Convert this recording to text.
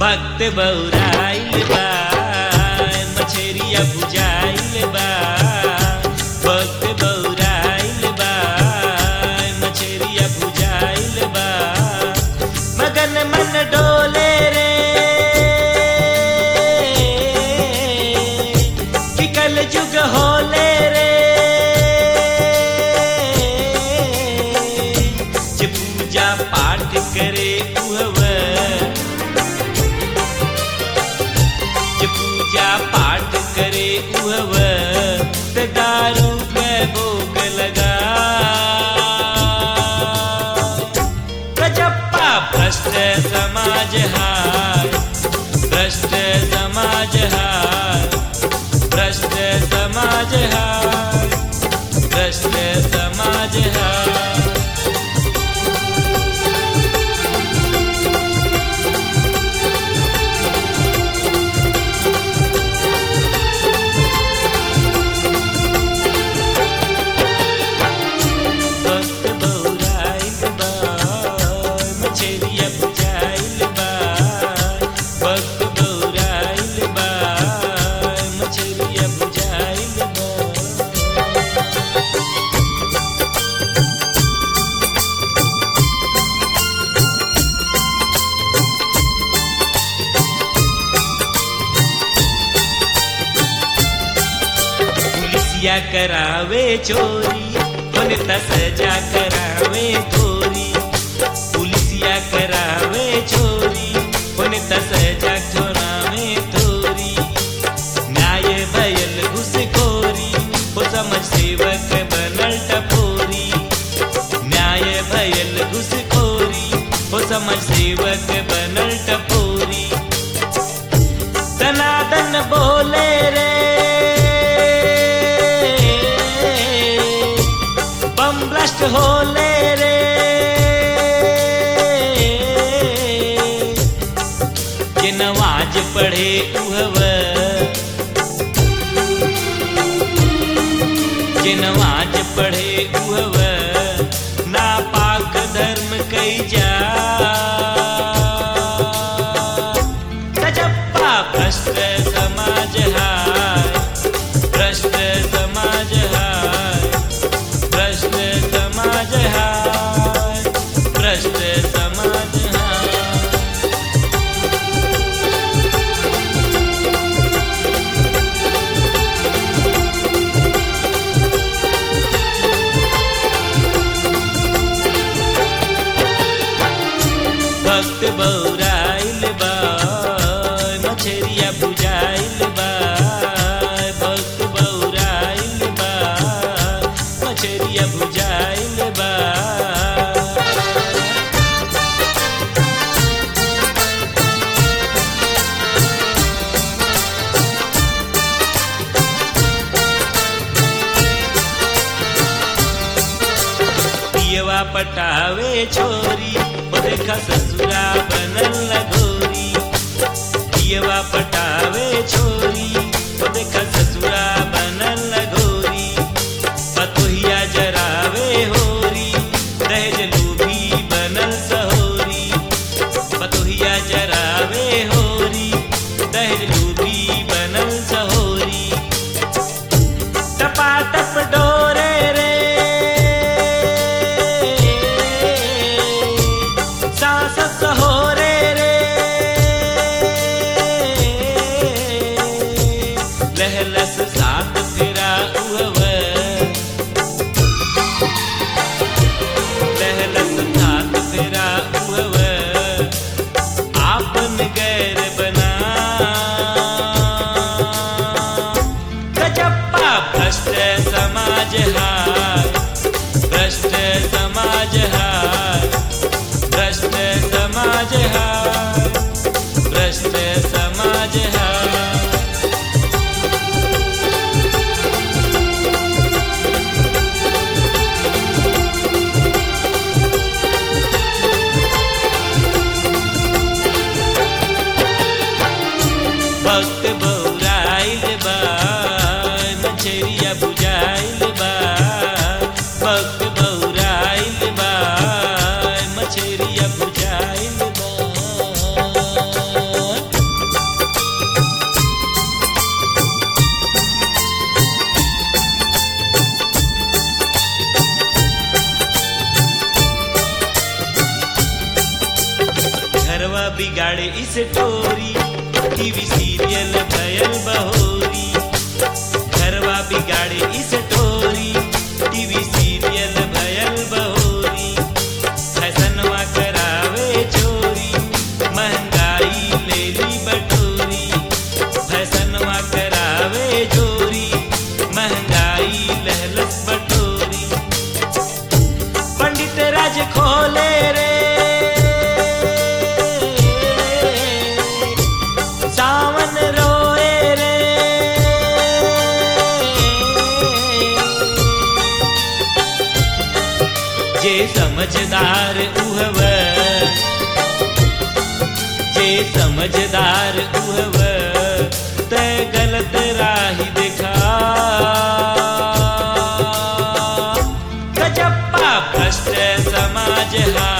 भक्त बौराइल बा मछरिया बुझाइल बा भक्त बौराइल बा मछरिया बुझाइल बा मगन मन डोले रे कि कल जुग होले रे जे पूजा पाठ करे उहवा जे पूजा पाठ करे उहव त दारू के भोग लगा गजप्पा भ्रष्ट समाज हार भ्रष्ट समाज हार भ्रष्ट समाज हार भ्रष्ट समाज हार भक्त बौराइल बा मछरिया बुझाइल बा भक्त बौराइल बा मछरिया बुझाइल बा पुलिसिया करावे चोरी बनता सजा करावे थोरी पुलिसिया करावे चोरी बनता सजा थोरावे थोरी न्याय भयल घुसखोरी हो समझ सेवक बनल टपोरी न्याय भयल घुसखोरी हो समझ सेवक बनल टपोरी दनादन बोले रे बम ब्लास्ट होले रे के नवाज पढ़े उहव के नवाज पढ़े उहव ना पाक धर्म कई जा गजप्पा भ्रष्ट समाज हाय भ्रष्ट समाज हाय भ्रष्ट समाज हाय भ्रष्ट समाज हाय भक्त बौराइल बा मछरिया बुझाइल बा भक्त बौराइल बा मछरिया बुझाइल बा पियवा पटावे छोरी ओ देखा ससुरा बनल लगोरी पियवा पटावे छोरी ओ देखा ससुरा बनल लगोरी पतोहिया जरावे होरी दहेज लूभी बनल सहोरी पतोहिया जरावे होरी दहेज लूभी बनल सहोरी टपाटप डोरे रे सास सहोरे रे लहलस सात फिरा उहव लहलस सात फिरा उहव आपन गैर बना गजप्पा भ्रष्ट समाज हार भ्रष्ट समाज हार भ्रष्ट समाज हार भ्रष्ट समाज हार भक्त बौराइल बा मछरिया बुझाइल बा भक्त बौराइल बा मछरिया बुझाइल बा इस टोरी टीवी सीरियल भयल बहोरी घरवा बिगाड़े इस टोरी टीवी सीरियल भयल बहोरी फैसनवा करावे चोरी महंगाई ले ली बटोरी फैसनवा करावे चोरी महंगाई लहलस बटोरी पंडित राज खोले रे सावन रोए रे जे समझदार उहव जे समझदार उहव ते गलत राही दिखा गजप्पा भ्रष्ट समाज हा